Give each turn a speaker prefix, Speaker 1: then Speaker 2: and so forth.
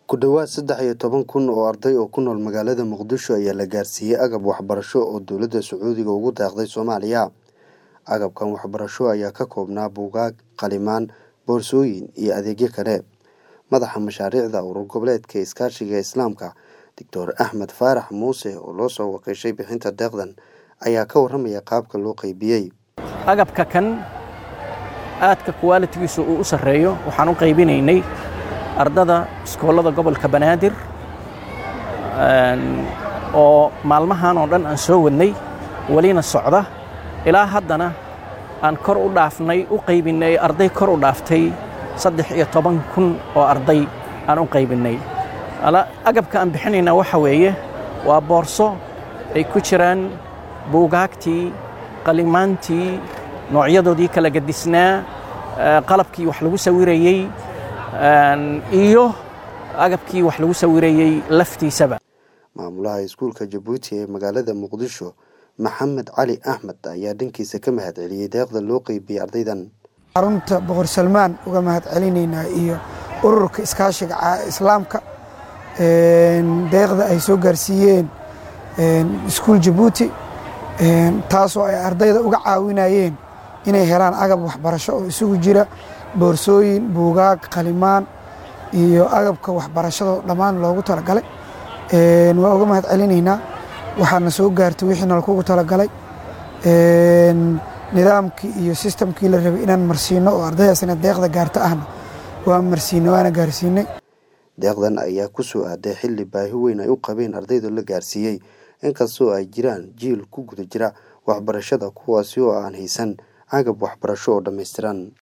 Speaker 1: ku dhowaad saddex iyo toban kun oo arday oo ku nool magaalada muqdisho ayaa la gaarsiiyey agab waxbarasho oo dowladda sacuudiga ugu deeqday soomaaliya agabkan waxbarasho ayaa ka koobnaa buugaag qalimaan boorsooyin iyo adeegyo kale madaxa mashaariicda urur goboleedka iskaashiga islaamka doctor axmed faarax muuse oo loo soo wakiishay bixinta deeqdan ayaa ka warramaya qaabka loo qaybiyey
Speaker 2: agabka kan aadka kuwaalitigiisu uu u sarreeyo waxaan u qaybinaynay ardada iskoolada gobolka banaadir oo maalmahan oo dhan aan soo wadnay welina socda ilaa haddana aan kor u dhaafnay u qaybinnay arday kor u dhaaftay saddex iyo toban kun oo arday aan u qaybinnay agabka aan bixinayna waxa weeye waa boorso ay ku jiraan buugaagtii qalimaantii noocyadoodii kala gadisnaa qalabkii wax lagu sawirayey iyo agabkii wax lagu sawirayey laftiisaba
Speaker 1: maamulaha iskuulka jabuuti ee magaalada muqdisho maxamed cali axmed ayaa dhankiisa ka mahad celiyey deeqda loo qeybiyey ardaydan
Speaker 3: xarunta boqor salmaan uga mahad celinaynaa iyo ururka iskaashiga islaamka deeqda ay soo gaarsiiyeen iskuul jabuuti taasoo ay ardayda uga caawinayeen inay helaan agab waxbarasho oo isugu jira boorsooyin buugaag qalimaan iyo agabka waxbarashado dhammaan loogu talagalay waa uga mahad celinaynaa waxaana soo gaartay wixii nalakugu talagalay nidaamkii iyo sistamkii la rabay inaan marsiino oo ardaydaasina deeqda gaarta ahna waa marsiinay waana gaarsiinay
Speaker 1: deeqdan ayaa ku soo aaday xilli baahi weyn ay u qabeen ardayda la gaarsiiyey inkastoo ay jiraan jiil ku guda jira waxbarashada kuwaasi oo aan haysan agab waxbarasho oo dhammaystiran